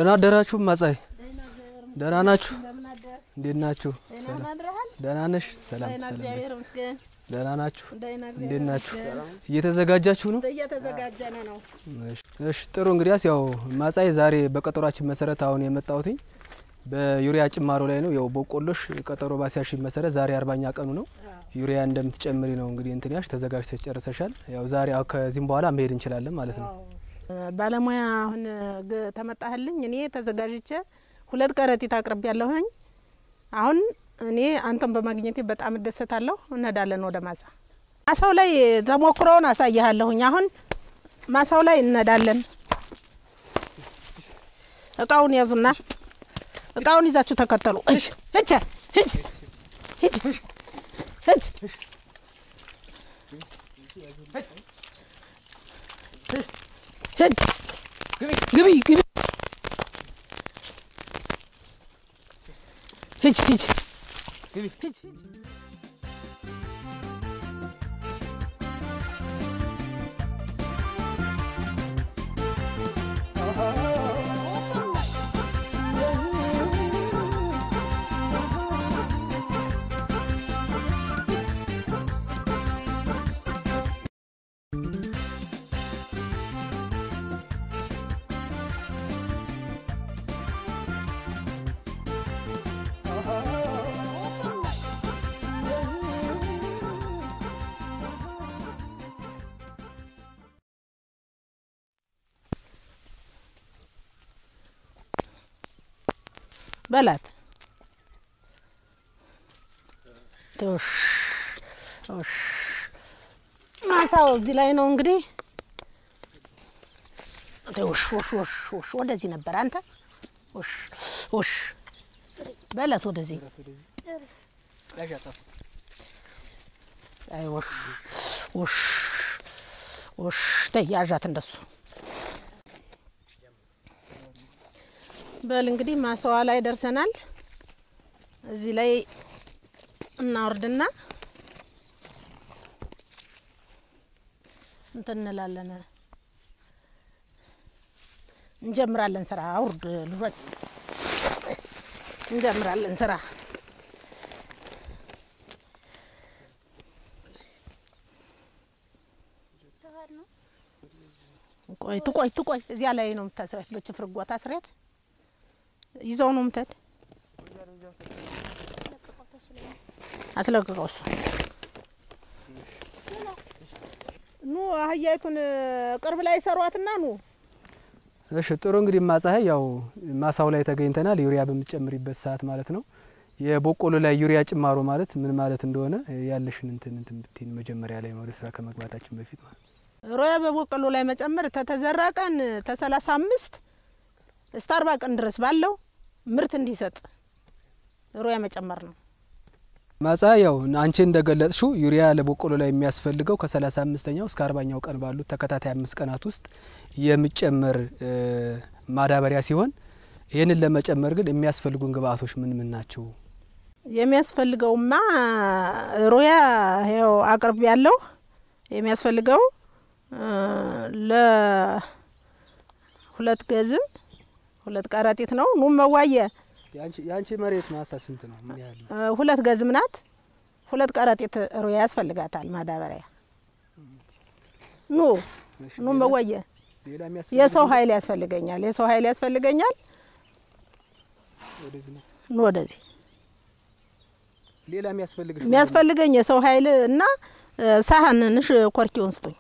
ደህና አደራችሁ ማጻይ? ደህና ናችሁ? እንዴት ናችሁ? ደህና ነሽ? ሰላም ሰላም። ደህና ናችሁ? እንዴት ናችሁ? እየተዘጋጃችሁ ነው? እየተዘጋጀነ ነው። እሺ ጥሩ። እንግዲያስ ያው ማጻይ ዛሬ በቀጠሯችን መሰረት አሁን የመጣሁትኝ በዩሪያ ጭማሮ ላይ ነው። ያው በቆሎሽ ቀጠሮ ባሲያሽ መሰረት ዛሬ አርባኛ ቀኑ ነው። ዩሪያ እንደምትጨምሪ ነው እንግዲህ እንትን ያልሽ ተዘጋጅተሽ ጨርሰሻል። ያው ዛሬ አሁ ከዚህም በኋላ መሄድ እንችላለን ማለት ነው። ባለሙያ አሁን ግ- ተመጣህልኝ እኔ ተዘጋጅቼ ሁለት ከረጢት አቅርቤ ያለሁኝ። አሁን እኔ አንተን በማግኘቴ በጣም እደሰታለሁ። እንሄዳለን ወደ ማሳ። ማሳው ላይ ተሞክሮውን አሳይሃለሁኝ። አሁን ማሳው ላይ እንሄዳለን። እቃውን ያዙና እቃውን ይዛችሁ ተከተሉ። እጅ እጅ እጅ እጅ እጅ እጅ ግቢ ግቢ ሂጅ ሂጅ ሂጅ ሂጅ በላት ቶሽ ቶሽ ማሳው እዚህ ላይ ነው እንግዲህ። ቶሽ ወሽ ወሽ ወሽ ወደዚህ ነበር አንተ ወሽ ወሽ በላት ወደዚህ አይ ወሽ ወሽ ወሽ ተይ ያዣት እንደሱ በል እንግዲህ ማሳዋ ላይ ደርሰናል። እዚህ ላይ እናወርድና እንትን እንላለን እንጀምራለን ስራ። አውርድ ልጆች እንጀምራለን ስራ። ቆይ ትቆይ ትቆይ እዚያ ላይ ነው የምታስሪያት። በችፍር ጓ ታስሪያት ይዘው ነው ምተድ አስለቅቀው እሱ ኑ አህያይቱን ቅርብ ላይ ሰሯትና ኑ እሺ ጥሩ እንግዲህ ማጻይ ያው ማሳው ላይ ተገኝተናል። ዩሪያ በምትጨምሪበት ሰዓት ማለት ነው። የበቆሎ ላይ ዩሪያ ጭማሮ ማለት ምን ማለት እንደሆነ ያለሽን እንትን እንትን ብትይን መጀመሪያ ላይ ወደ ስራ ከመግባታችን በፊት ማለት ነው። ሮያ በበቆሎ ላይ መጨመር ተተዘራ ቀን ተሰላሳ አምስት እስከ አርባ ቀን ድረስ ባለው ምርት እንዲሰጥ ሮያ መጨመር ነው። ማጻ ያው አንቺ እንደገለጽሽው ዩሪያ ለበቆሎ ላይ የሚያስፈልገው ከሰላሳ አምስተኛው እስከ አርባኛው ቀን ባሉት ተከታታይ አምስት ቀናት ውስጥ የሚጨመር እ ማዳበሪያ ሲሆን ይህንን ለመጨመር ግን የሚያስፈልጉን ግብአቶች ምን ምን ናቸው? የሚያስፈልገውማ ሮያ ይኸው አቅርብ ያለው የሚያስፈልገው እ ለሁለት ገዝም ሁለት ቀረጢት ነው። ኑ መዋየ የአንቺ መሬት ማሳ ስንት ነው? ምን ያህል እ ሁለት ገዝም ናት። ሁለት ቀረጢት ሮያ ያስፈልጋታል ማዳበሪያ። ኑ ኑ መዋየ ሌላ የሰው ኃይል ያስፈልገኛል። የሰው ኃይል ያስፈልገኛል። ኑ ወደዚህ ሌላ የሚያስፈልግሽ የሚያስፈልገኝ የሰው ኃይል እና እ ሳህንንሽ ኮርኪውን ስጡኝ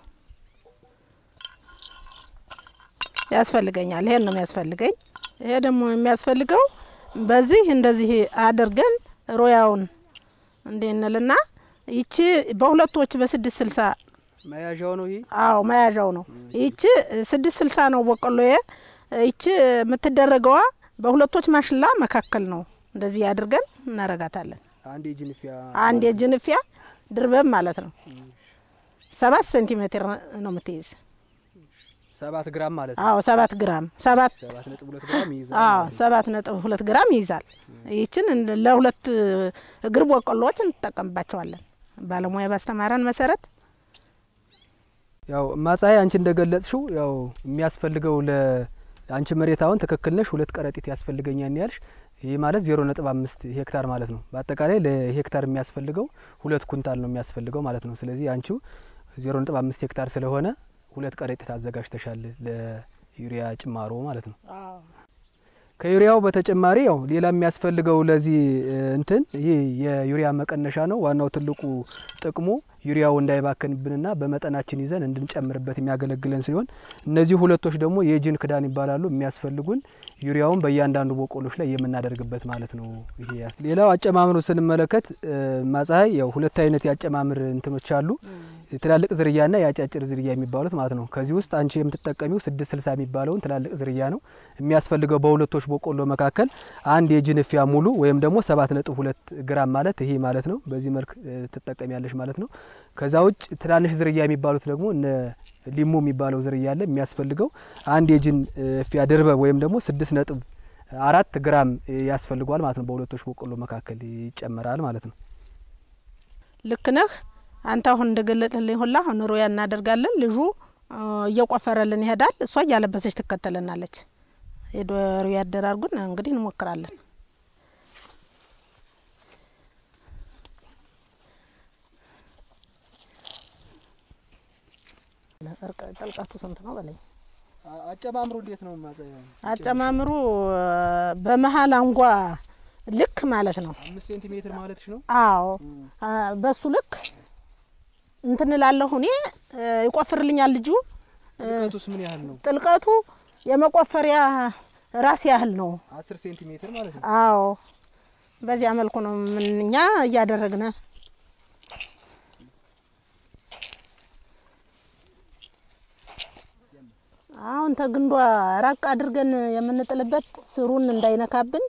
ያስፈልገኛል። ይሄን ነው የሚያስፈልገኝ። ይሄ ደግሞ የሚያስፈልገው በዚህ እንደዚህ አድርገን ሮያውን እንዴ እንልና ይቺ በሁለቶች በስድስት ስልሳ መያዣው ነው ይሄ አዎ መያዣው ነው። ይቺ ስድስት ስልሳ ነው በቆሎዬ። ይቺ የምትደረገዋ በሁለቶች ማሽላ መካከል ነው። እንደዚህ አድርገን እናረጋታለን። አንድ የጅንፊያ አንድ የጅንፊያ ድርበብ ማለት ነው። ሰባት ሴንቲሜትር ነው የምትይዝ። ሰባት ግራም ማለት ነው። አዎ ሰባት ግራም ሰባት ሰባት ነጥብ ሁለት ግራም ይይዛል። አዎ ማለት ነው። ሰባት ነጥብ ሁለት ግራም ይይዛል። ይችን እንደ- ለሁለት እግር በቆሎዎች እንጠቀምባቸዋለን። ባለሙያ ባስተማረን መሰረት ያው ማጻይ አንቺ እንደገለጽሽው ያው የሚያስፈልገው ለ አንቺ መሬት አሁን ትክክል ነሽ፣ ሁለት ከረጢት ያስፈልገኛል ያልሽ ይህ ማለት ዜሮ ነጥብ አምስት ሄክታር ማለት ነው። በአጠቃላይ ለሄክታር የሚያስፈልገው ሁለት ኩንታል ነው የሚያስፈልገው ማለት ነው። ስለዚህ አንቺው ዜሮ ነጥብ አምስት ሄክታር ስለሆነ ሁለት ከረጢት አዘጋጅተሻል ለዩሪያ ጭማሮ ማለት ነው። ከዩሪያው በተጨማሪ ያው ሌላ የሚያስፈልገው ለዚህ እንትን ይህ የዩሪያ መቀነሻ ነው። ዋናው ትልቁ ጥቅሙ ዩሪያው እንዳይባከንብንና በመጠናችን ይዘን እንድንጨምርበት የሚያገለግለን ሲሆን እነዚህ ሁለቶች ደግሞ የጅን ክዳን ይባላሉ። የሚያስፈልጉን ዩሪያውን በእያንዳንዱ በቆሎች ላይ የምናደርግበት ማለት ነው። ይሄ ያስ ሌላው አጨማምሩ ስንመለከት ማፀሀይ ያው ሁለት አይነት የአጨማምር እንትኖች አሉ። ትላልቅ ዝርያና የአጫጭር ዝርያ የሚባሉት ማለት ነው። ከዚህ ውስጥ አንቺ የምትጠቀሚው ስድስት ስልሳ የሚባለውን ትላልቅ ዝርያ ነው የሚያስፈልገው በሁለቶች በቆሎ መካከል አንድ የጅንፊያ ሙሉ ወይም ደግሞ ሰባት ነጥብ ሁለት ግራም ማለት ይሄ ማለት ነው። በዚህ መልክ ትጠቀሚያለሽ ማለት ነው። ከዛ ውጭ ትናንሽ ዝርያ የሚባሉት ደግሞ እነ ሊሙ የሚባለው ዝርያ አለ። የሚያስፈልገው አንድ የጅን ፊያ ድርበብ ወይም ደግሞ ስድስት ነጥብ አራት ግራም ያስፈልጓል ማለት ነው። በሁለቶች በቆሎ መካከል ይጨመራል ማለት ነው። ልክ ነህ አንተ አሁን እንደገለጥልኝ ሁላ አሁን ሩያ እናደርጋለን። ልጁ እየቆፈረልን ይሄዳል፣ እሷ እያለበሰች ትከተለናለች። ሄዶ ሩያ አደራርጉን እንግዲህ እንሞክራለን። ጥልቀቱ ስንት ነው በለኝ። አጨማምሩ እንዴት ነው ማፀያ? አጨማምሩ በመሀል አንጓ ልክ ማለት ነው። አምስት ሴንቲሜትር ማለትሽ ነው? አዎ በሱ ልክ እንትን እላለሁ እኔ ይቆፍርልኛል ልጁ። ጥልቀቱስ ምን ያህል ነው? ጥልቀቱ የመቆፈሪያ ራስ ያህል ነው። አስር ሴንቲሜትር ማለት ነው። አዎ በዚያ መልኩ ነው ምን እኛ እያደረግነ አሁን ተግንዷ ራቅ አድርገን የምንጥልበት ስሩን እንዳይነካብን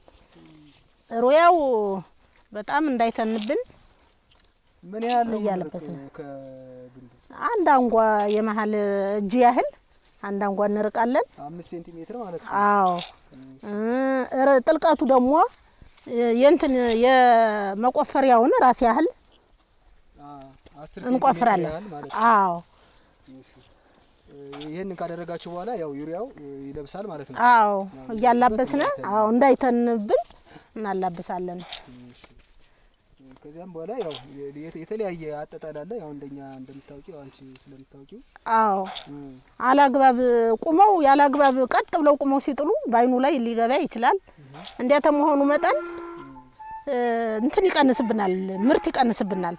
ሩያው በጣም እንዳይተንብን ምን ያህል ነው እያለበስን የምንርቀው ከግንዱ? አንድ አንጓ የመሀል እጅ ያህል አንድ አንጓ እንርቃለን። አምስት ሴንቲሜትር ማለት ነው። አዎ እ ጥልቀቱ ደግሞ የእንትን የመቆፈሪያውን ራስ ያህል አ- አስር ሴንቲሜትር እንቆፍራለን። ያህል ማለት ነው። አዎ እሺ። ይህንን ካደረጋችሁ በኋላ ያው ዩሪያው ይለብሳል ማለት ነው። አዎ እያላበስነ አዎ እንዳይተንብን እናላብሳለን። እሺ። ከዚያም በኋላ ያው የ- የተለያየ አጠጣል አለ። ያው እንደኛ እንደምታውቂው አንቺ ስለምታውቂው አዎ እም፣ አላግባብ ቁመው ያላግባብ ቀጥ ብለው ቁመው ሲጥሉ በአይኑ ላይ ሊገባ ይችላል። እንዲያ ተመሆኑ መጠን እ እንትን ይቀንስብናል፣ ምርት ይቀንስብናል።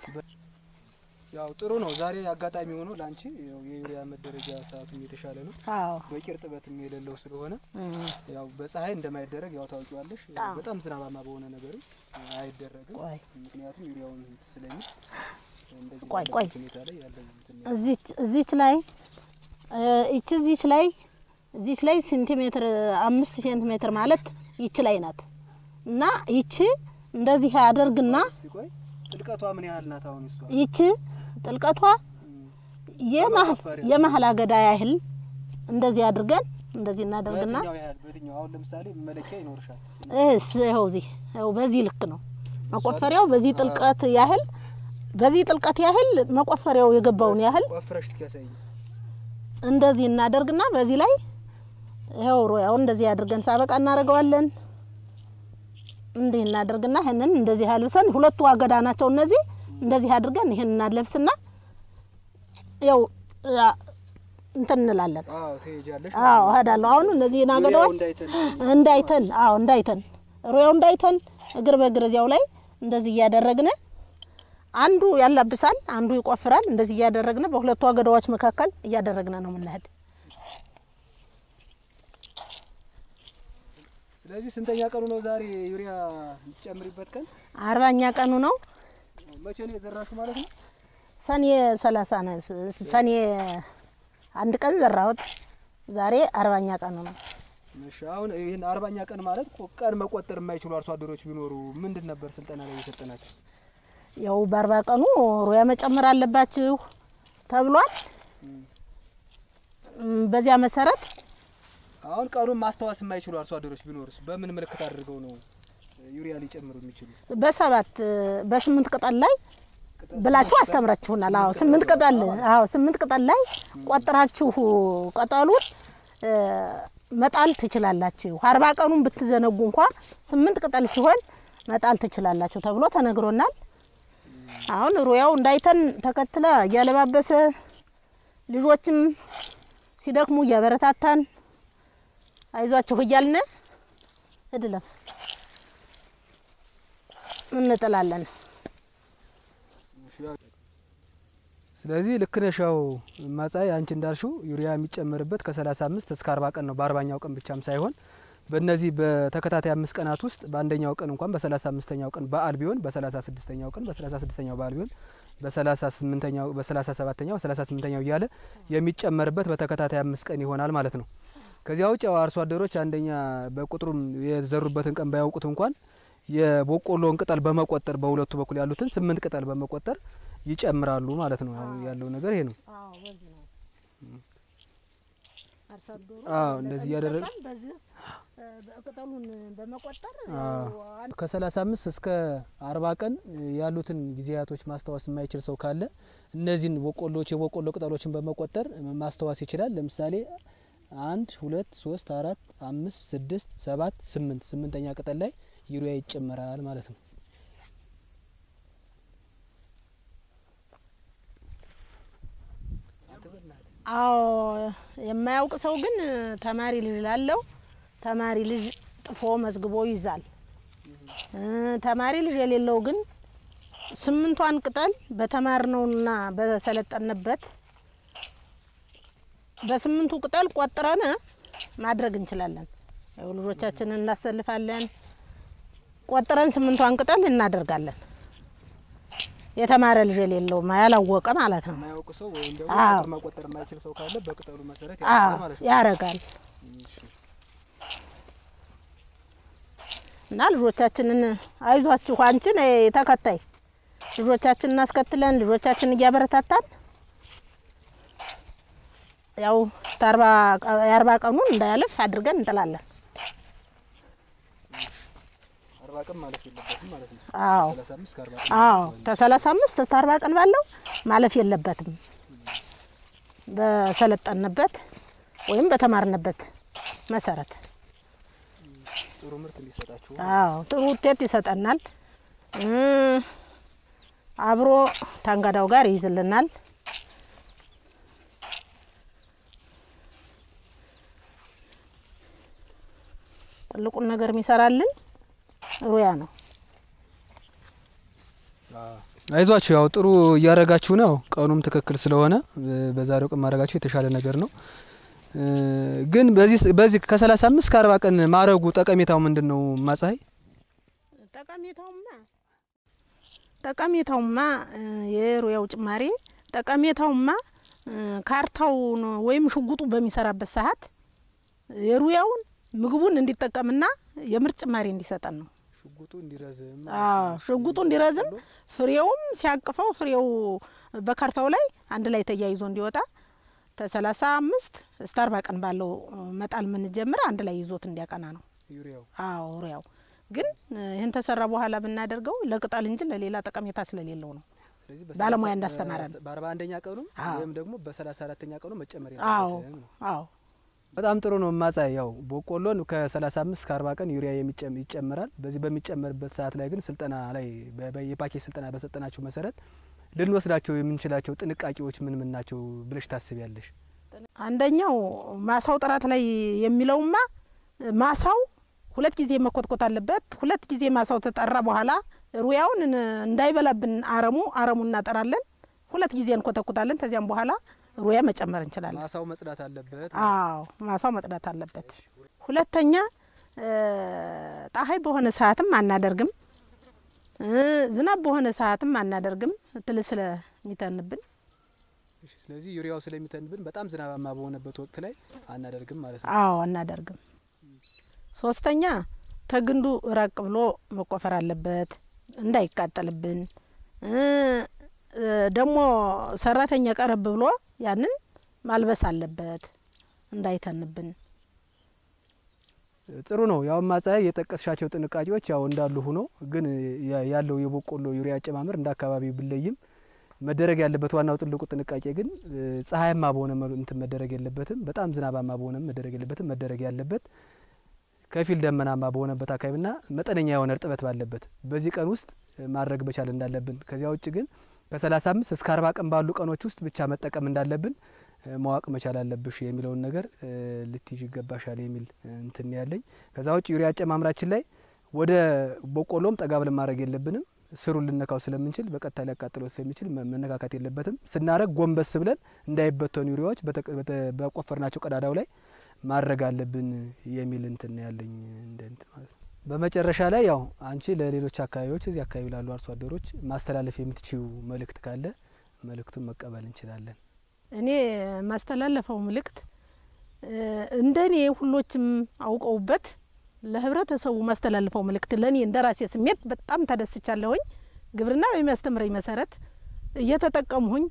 ያው ጥሩ ነው። ዛሬ አጋጣሚ ሆኖ ለአንቺ ያው የዩሪያ መደረጃ ሰዓቱም የተሻለ ነው። አዎ በቂ እርጥበትም የሌለው ስለሆነ እም፣ ያው በፀሐይ እንደማይደረግ ያው ታውቂዋለሽ። አዎ። በጣም ዝናባማ በሆነ ነገርም አይደረግም። ቆይ ምክንያቱም ዩሪያውን ስለሚል እንደዚህ ቆይ፣ ባለበት ቆይ። ሁኔታ ላይ ያለው እንትን ነው። እዚች እዚች ላይ እ ይቺ እዚች ላይ እዚች ላይ ሴንቲሜትር አምስት ሴንቲሜትር ማለት ይቺ ላይ ናት እና ይቺ እንደዚህ አደርግና እስኪ ቆይ ጥልቀቷ ምን ያህል ናት? አሁን እሷ ይቺ ጥልቀቷ እም፣ የመሀል መቆፈሪያ። የመሀል አገዳ ያህል እንደዚህ አድርገን እንደዚህ እናደርግና በየትኛው ያህል በየትኛው አሁን ለምሳሌ መለኪያ ይኖርሻል። እስ ይኸው እዚህ ይኸው በዚህ ልክ ነው መቆፈሪያው በዚህ ጥልቀት ያህል በዚህ ጥልቀት ያህል መቆፈሪያው የገባውን ያህል ቆፍረሽ እስኪ ያሳይኝ። እንደዚህ እናደርግና በዚህ ላይ ይኸው ሮያውን እንደዚህ አድርገን ሳበቃ እናደርገዋለን። እንዲህ እናደርግና ይህንን እንደዚህ አልብሰን ሁለቱ አገዳ ናቸው እነዚህ እንደዚህ አድርገን ይህን እናለብስና ያው አ፣ እንትን እንላለን። አዎ ትሄጃለሽ። አዎ እሄዳለሁ። አሁን እነዚህን ዩሪያው አገዳዎች እንዳይተን እንዳይተን አዎ እንዳይተን ሮያው እንዳይተን እግር በእግር እዚያው ላይ እንደዚህ እያደረግን አንዱ ያላብሳል፣ አንዱ ይቆፍራል። እንደዚህ እያደረግን በሁለቱ አገዳዎች መካከል እያደረግን ነው የምንሄድ። ስለዚህ ስንተኛ ቀኑ ነው ዛሬ ዩሪያ የምትጨምሪበት ቀን? አርባኛ ቀኑ ነው። መቼ ነው የዘራሹ ማለት ነው? ሰኔ ሰላሳ ነው። ሰኔ አንድ ቀን ዘራሁት። ዛሬ አርባኛ ቀኑ ነው። እሺ አሁን ይህን አርባኛ ቀን ማለት ቆ- ቀን መቆጠር የማይችሉ አርሶ አደሮች ቢኖሩ ምንድን ነበር ስልጠና ላይ የሰጠናቸው? ያው በአርባ ቀኑ ሩያ መጨመር አለባችሁ ተብሏል። እም፣ በዚያ መሰረት አሁን ቀኑን ማስታወስ የማይችሉ አርሶ አደሮች ቢኖሩስ በምን ምልክት አድርገው ነው ዩሪያ ሊጨምሩ የሚችሉ? በሰባት በስምንት ቅጠል ላይ ቅጠል ብላችሁ ስምንት አስተምራችሁናል። አዎ ስምንት ስምንት ቅጠል ቅጠል ማለት አዎ ስምንት ቅጠል ላይ ቆጥራችሁ ቅጠሉን እ፣ መጣል ትችላላችሁ። አርባ ቀኑን ብትዘነጉ እንኳ ስምንት ቅጠል ሲሆን መጣል ትችላላችሁ ተብሎ ተነግሮናል። አሁን ሩያው እንዳይተን ተከትለ እያለባበሰ ልጆችም ሲደክሙ እያበረታታን አይዟችሁ እያልን እድለም እንጥላለን። ስለዚህ ልክ ነሽ። ያው ማጻይ አንቺ እንዳልሽው ዩሪያ የሚጨመርበት ከ35 እስከ 40 ቀን ነው። በአርባኛው ቀን ብቻም ሳይሆን በእነዚህ በተከታታይ አምስት ቀናት ውስጥ በአንደኛው ቀን እንኳን በ35ኛው ቀን በዓል ቢሆን በ36ኛው ቀን በ36ኛው በዓል ቢሆን በ38ኛው በ37ኛው በ38ኛው እያለ የሚጨመርበት በተከታታይ አምስት ቀን ይሆናል ማለት ነው። ከዚያ ውጭ ያው አርሶ አደሮች አንደኛ በቁጥሩም የዘሩበትን ቀን ባያውቁት እንኳን የበቆሎውን ቅጠል በመቆጠር በሁለቱ በኩል ያሉትን ስምንት ቅጠል በመቆጠር ይጨምራሉ ማለት ነው። አሁን ያለው ነገር ይሄ ነው። አዎ እንደዚህ እያደረገ ቅጠሉን በመቆጠር ከሰላሳ አምስት እስከ አርባ ቀን ያሉትን ጊዜያቶች ማስታወስ የማይችል ሰው ካለ እነዚህን በቆሎች የበቆሎ ቅጠሎችን በመቆጠር ማስታወስ ይችላል። ለምሳሌ አንድ ሁለት ሶስት አራት አምስት ስድስት ሰባት ስምንት ስምንተኛ ቅጠል ላይ ዩሪያ ይጨመራል ማለት ነው። አዎ የማያውቅ ሰው ግን ተማሪ ልጅ ላለው ተማሪ ልጅ ጥፎ መዝግቦ ይዛል። ተማሪ ልጅ የሌለው ግን ስምንቷን ቅጠል በተማርነውና በሰለጠንበት በስምንቱ ቅጠል ቆጥረን ማድረግ እንችላለን። ያው ልጆቻችንን እናሰልፋለን። ቆጥረን ስምንቷን ቅጠል እናደርጋለን። የተማረ ልጅ የሌለው ያላወቀ ማለት ነው። የማያውቅ ሰው ወይም ደግሞ አዎ። ቁጥር መቆጠር የማይችል ሰው ካለ በቅጠሉ መሰረት አዎ ያደርጋል ማለት ነው። ያረጋል እሺ። እና ልጆቻችንን አይዟችሁ አንቺ ነይ ተከታይ ልጆቻችንን እናስከትለን ልጆቻችንን እያበረታታን ያው እስከ አርባ የአርባ ቀኑን እንዳያልፍ አድርገን እንጥላለን። አርባ ቀን ማለፍ የለበትም ማለት ነው። አዎ ሰላሳ አምስት ከአርባ ቀን አዎ ከሰላሳ አምስት እስከ አርባ ቀን ባለው ማለፍ የለበትም። በሰለጠንበት ወይም በተማርንበት መሰረት ጥሩ ምርት እንዲሰጣችሁ አዎ ጥሩ ውጤት ይሰጠናል። እ አብሮ ታንጋዳው ጋር ይይዝልናል። ትልቁን ነገር የሚሰራልን ሩያ ነው። አይዟችሁ ያው ጥሩ እያደረጋችሁ ነው። ቀኑም ትክክል ስለሆነ እ በዛሬው ቀን ማድረጋችሁ የተሻለ ነገር ነው። እ ግን በዚህ በዚህ ከሰላሳ አምስት ከአርባ ቀን ማድረጉ ጠቀሜታው ምንድን ነው? ማፀሀይ ጠቀሜታውማ ጠቀሜታውማ እ የሩያው ጭማሪ ጠቀሜታውማ እ ካርታውን ወይም ሽጉጡ በሚሰራበት ሰዓት የሩያውን ምግቡን እንዲጠቀምና የምርት ጭማሪ እንዲሰጠን ነው። ሽጉጡ እንዲረዝም አዎ ሽጉጡ እንዲረዝም ፍሬውም ሲያቅፈው ፍሬው በካርታው ላይ አንድ ላይ ተያይዞ እንዲወጣ ከሰላሳ አምስት እስከ አርባ ቀን ባለው መጣል የምንጀምር አንድ ላይ ይዞት እንዲያቀና ነው። ዩሪያው አዎ ሩያው ግን እ ይህን ተሰራ በኋላ ብናደርገው ለቅጠል እንጂ ለሌላ ጠቀሜታ ስለሌለው ነው። ስለዚህ ባለሙያ እንዳስተማረን። በአርባ አንደኛ ቀኑ አዎ። ወይም ደግሞ በሰላሳ አራተኛ ቀኑ መጨመር አዎ የለበትም ነው። አዎ በጣም ጥሩ ነው። ማጻይ ያው በቆሎን ከ35 እስከ 40 ቀን ዩሪያ የሚጨም ይጨመራል። በዚህ በሚጨመርበት ሰዓት ላይ ግን ስልጠና ላይ በ- በ- የፓኬጅ ስልጠና በሰጠናቸው መሰረት ልንወስዳቸው የምንችላቸው ጥንቃቄዎች ምን ምን ናቸው ብለሽ ታስቢያለሽ? አንደኛው ማሳው ጥራት ላይ የሚለውማ ማሳው ሁለት ጊዜ መኮትኮት አለበት። ሁለት ጊዜ ማሳው ተጠራ በኋላ ሩያውን እን- እንዳይበላብን አረሙ አረሙ እናጠራለን። ሁለት ጊዜ እንኮተኩታለን። ከዚያም በኋላ ሩያ መጨመር እንችላለን። ማሳው መጽዳት አለበት። አዎ ማሳው መጽዳት አለበት። ሁለተኛ እ ፀሐይ በሆነ ሰዓትም አናደርግም፣ እ ዝናብ በሆነ ሰዓትም አናደርግም ትል ስለሚተንብን እሺ፣ ስለዚህ ዩሪያው ስለሚተንብን በጣም ዝናባማ በሆነበት ወቅት ላይ አናደርግም ማለት ነው። አዎ አናደርግም። ሶስተኛ ተግንዱ ራቅ ብሎ መቆፈር አለበት እንዳይቃጠልብን። እ እ ደግሞ ሰራተኛ ቀረብ ብሎ ያንን ማልበስ አለበት እንዳይተንብን። ጥሩ ነው። ያው ማጻይ የጠቀስሻቸው ጥንቃቄዎች ያው እንዳሉ ሆኖ ግን ያ- ያለው የበቆሎ ዩሪያ አጨማመር እንደ አካባቢ ብለይም መደረግ ያለበት ዋናው ትልቁ ጥንቃቄ ግን ፀሐያማ በሆነ እንትን መደረግ የለበትም። በጣም ዝናባማ በሆነ መደረግ የለበትም። መደረግ ያለበት ከፊል ደመናማ በሆነበት አካባቢና መጠነኛ የሆነ እርጥበት ባለበት በዚህ ቀን ውስጥ ማድረግ መቻል እንዳለብን፣ ከዚያ ውጭ ግን ከሰላሳ አምስት እስከ አርባ ቀን ባሉ ቀኖች ውስጥ ብቻ መጠቀም እንዳለብን ማወቅ መቻል አለብሽ የሚለውን ነገር ልትይዥ ይገባሻል የሚል እንትን ያለኝ። ከዛ ውጭ ዩሪያ አጨማምራችን ላይ ወደ በቆሎም ጠጋ ብለን ማድረግ የለብንም። ስሩን ልነካው ስለምንችል በቀጥታ ሊያቃጥለው ስለሚችል መነካካት የለበትም። ስናደረግ ጎንበስ ብለን እንዳይበተኑ ዩሪያዎች በቆፈርናቸው ቀዳዳው ላይ ማድረግ አለብን የሚል እንትን ያለኝ እንደ እንትን ማለት ነው። በመጨረሻ ላይ ያው አንቺ ለሌሎች አካባቢዎች እዚህ አካባቢ ላሉ አርሶ አደሮች ማስተላለፍ የምትችው መልእክት ካለ መልእክቱን መቀበል እንችላለን። እኔ ማስተላለፈው መልእክት እንደ እኔ ሁሎችም አውቀውበት ለህብረተሰቡ ማስተላለፈው መልእክት ለእኔ እንደ ራሴ ስሜት በጣም ተደስቻለሁኝ። ግብርና በሚያስተምረኝ መሰረት እየተጠቀምሁኝ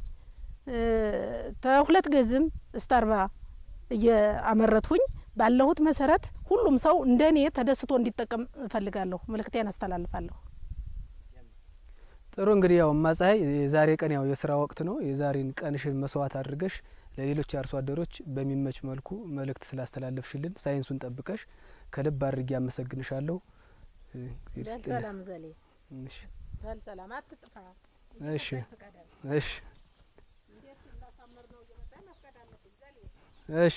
ተሁለት ገዝም እስከ አርባ እየአመረትሁኝ ባለሁት መሰረት ሁሉም ሰው እንደ እኔ ተደስቶ እንዲጠቀም እፈልጋለሁ። መልእክቴን አስተላልፋለሁ። ጥሩ እንግዲህ ያው እማፀሐይ የዛሬ ቀን ያው የስራ ወቅት ነው። የዛሬን ቀንሽን መስዋዕት አድርገሽ ለሌሎች አርሶ አደሮች በሚመች መልኩ መልእክት ስላስተላለፍሽልን ሳይንሱን ጠብቀሽ ከልብ አድርጌ አመሰግንሻለሁ። ሰላም ዘሌ ሰላም አትጥፋ። እሺ እሺ እሺ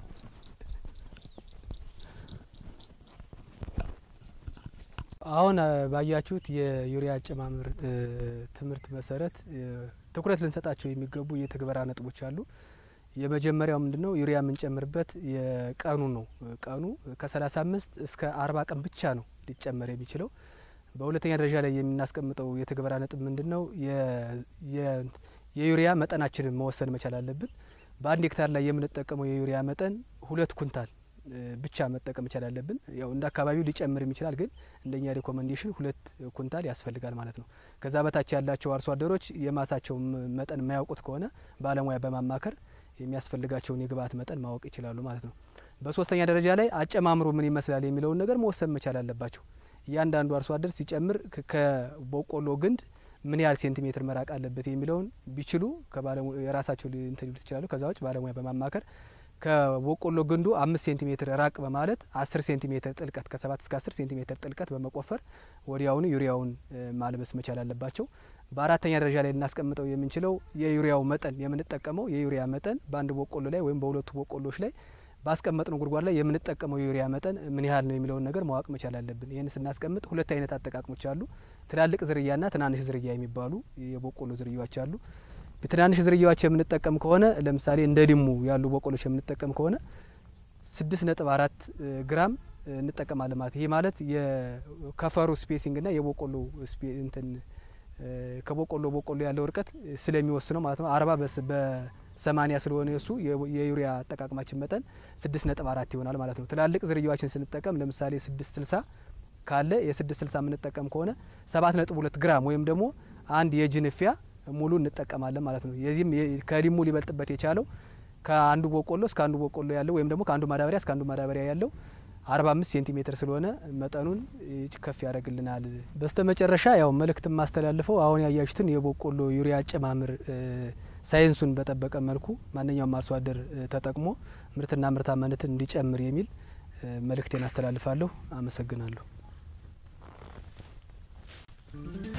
አሁን ባያችሁት የዩሪያ አጨማመር ትምህርት መሰረት ትኩረት ልንሰጣቸው የሚገቡ የትግበራ ነጥቦች አሉ። የመጀመሪያው ምንድን ነው? ዩሪያ የምንጨምርበት የቀኑ ነው። ቀኑ ከሰላሳ አምስት እስከ አርባ ቀን ብቻ ነው ሊጨመር የሚችለው። በሁለተኛ ደረጃ ላይ የምናስቀምጠው የትግበራ ነጥብ ምንድን ነው? የዩሪያ መጠናችንን መወሰን መቻል አለብን። በአንድ ሄክታር ላይ የምንጠቀመው የዩሪያ መጠን ሁለት ኩንታል ብቻ መጠቀም መቻል አለብን። ያው እንደ አካባቢው ሊጨምርም ይችላል፣ ግን እንደኛ ሪኮመንዴሽን ሁለት ኩንታል ያስፈልጋል ማለት ነው። ከዛ በታች ያላቸው አርሶ አደሮች የማሳቸው መጠን የማያውቁት ከሆነ ባለሙያ በማማከር የሚያስፈልጋቸውን የግብአት መጠን ማወቅ ይችላሉ ማለት ነው። በሶስተኛ ደረጃ ላይ አጨማምሮ ምን ይመስላል የሚለውን ነገር መወሰን መቻል አለባቸው። እያንዳንዱ አርሶ አደር ሲጨምር ከበቆሎ ግንድ ምን ያህል ሴንቲሜትር መራቅ አለበት የሚለውን ቢችሉ የራሳቸው እንትን ሊሉት ይችላሉ። ከዛ ውጭ ባለሙያ በማማከር ከበቆሎ ግንዱ አምስት ሴንቲሜትር ራቅ በማለት አስር ሴንቲሜትር ጥልቀት ከሰባት እስከ አስር ሴንቲሜትር ጥልቀት በመቆፈር ወዲያውኑ ዩሪያውን ማልበስ መቻል አለባቸው። በአራተኛ ደረጃ ላይ ልናስቀምጠው የምንችለው የዩሪያው መጠን የምንጠቀመው የዩሪያ መጠን በአንድ በቆሎ ላይ ወይም በሁለቱ በቆሎች ላይ ባስቀመጥነው ጉድጓድ ላይ የምንጠቀመው የዩሪያ መጠን ምን ያህል ነው የሚለውን ነገር ማወቅ መቻል አለብን። ይህን ስናስቀምጥ ሁለት አይነት አጠቃቅሞች አሉ። ትላልቅ ዝርያና ትናንሽ ዝርያ የሚባሉ የበቆሎ ዝርያዎች አሉ። በትናንሽ ዝርያዎች የምንጠቀም ከሆነ ለምሳሌ እንደ ዲሙ ያሉ በቆሎች የምንጠቀም ከሆነ ስድስት ነጥብ አራት ግራም እንጠቀማለን ማለት ይሄ ማለት የከፈሩ ስፔሲንግና የበቆሎ እንትን ከበቆሎ በቆሎ ያለው እርቀት ስለሚወስነው ማለት ነው። አርባ በሰማኒያ ስለሆነ የሱ የዩሪያ አጠቃቅማችን መጠን ስድስት ነጥብ አራት ይሆናል ማለት ነው። ትላልቅ ዝርያዎችን ስንጠቀም ለምሳሌ ስድስት ስልሳ ካለ የስድስት ስልሳ የምንጠቀም ከሆነ ሰባት ነጥብ ሁለት ግራም ወይም ደግሞ አንድ የጅንፊያ ሙሉ እንጠቀማለን ማለት ነው። የዚህም ከዲሙ ሊበልጥበት የቻለው ከአንዱ በቆሎ እስከ አንዱ በቆሎ ያለው ወይም ደግሞ ከአንዱ ማዳበሪያ እስከ አንዱ ማዳበሪያ ያለው አርባ አምስት ሴንቲሜትር ስለሆነ መጠኑን ከፍ ያደርግልናል። በስተ መጨረሻ ያው መልእክት የማስተላልፈው አሁን ያያችሁትን የበቆሎ ዩሪያ አጨማምር ሳይንሱን በጠበቀ መልኩ ማንኛውም አርሶ አደር ተጠቅሞ ምርትና ምርታማነትን እንዲጨምር የሚል መልእክቴን አስተላልፋለሁ። አመሰግናለሁ።